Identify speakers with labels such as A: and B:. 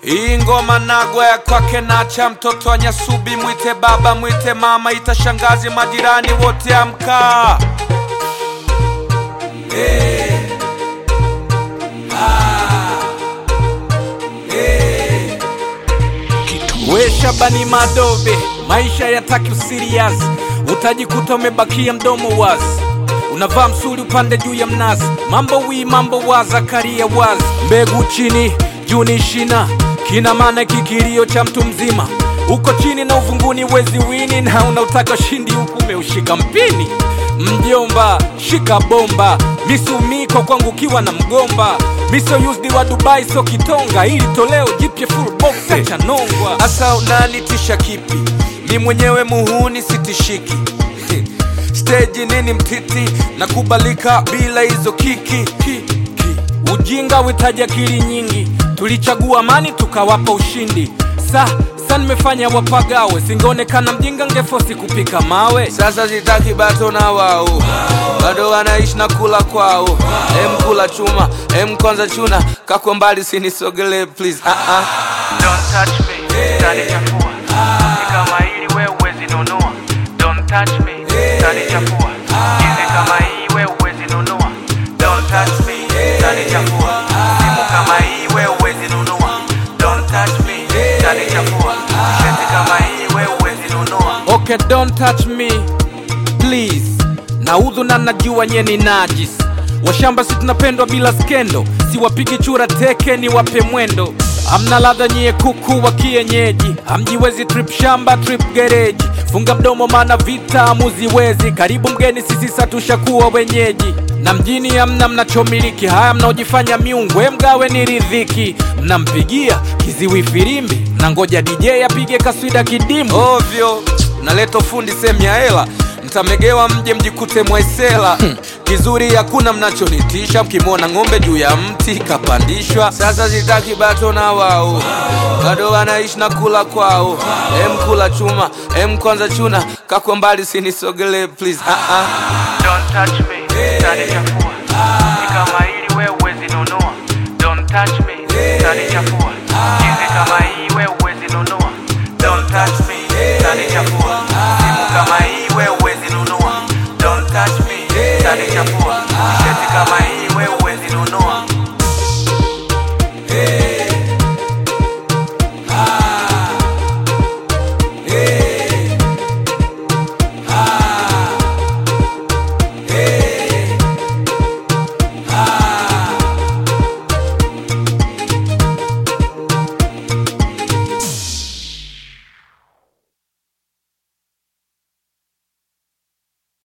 A: Hii ngoma nagwa ya kwake nacha mtoto wa Nyasubi, mwite baba mwite mama, ita shangazi, majirani wote amka. Hey. We Shabani Madobe, maisha yataki usirias, utajikuta umebakia mdomo wazi, unavaa msuli upande juu ya mnazi, mambo wii mambo wa Zakaria wazi, mbegu chini juu ni shina, kina maana kikilio cha mtu mzima, uko chini na uvunguni wezi wini, na unautaka ushindi huku umeushika mpini. Mjomba shika bomba, misumiko kwangu kiwa na mgomba miso used wa Dubai so kitonga, ili toleo jipya full box cha nongwa. Asa unanitisha kipi? Mi mwenyewe muhuni sitishiki stage nini mtiti na kubalika bila hizo kiki ki, ki. Ujinga witaji akili nyingi, tulichagua amani tukawapa ushindi. Sa sa nimefanya wapagawe, singeonekana mjinga ngefosi kupika mawe. Sasa sitaki bato na wao, bado wanaishi na kula kwao. Em kula chuma, em kwanza chuna, kakwa mbali sinisogele please. Ah ah.
B: Don't touch me, utanichafua. Ni kama hili wewe huwezi nunua. Don't touch me, utanichafua. Hizi kama hii wewe huwezi nunua. Don't touch me, utanichafua. Simu kama hii wewe huwezi nunua. Don't touch me, utanichafua. Shati kama hii wewe huwezi nunua.
A: Okay, don't touch me please. Naudhu na najua nye ni najis. Washamba si tunapendwa bila skendo, siwapigi chura teke ni wape mwendo. Amna ladha nyie kuku wa kienyeji, hamjiwezi trip shamba trip gereji. Funga mdomo maana vita hamuziwezi, karibu mgeni sisi satushakuwa wenyeji. Na mjini hamna mnachomiliki, haya mnaojifanya miungu, we mgawe ni ridhiki. Mnampigia kiziwi firimbi, na ngoja DJ apige kaswida kidimu ovyo. Naleta fundi sehemu ya hela mtamegewa mje mjikute mwaisela kizuri hakuna mnachonitisha mkimwona ng'ombe juu ya mti kapandishwa sasa sitaki bato na wao bado wanaishi na kula kwao em kula chuma em kwanza chuna kakwa mbali sinisogele please ah -ah.
B: Don't touch me, utanichafua. Ni kama hili wewe huwezi nunua. Don't touch me, utanichafua. Hizi kama hii wewe huwezi nunua. Don't touch me, utanichafua. Simu kama hii wewe huwezi nunua. Don't touch me, utanichafua. Shati kama hii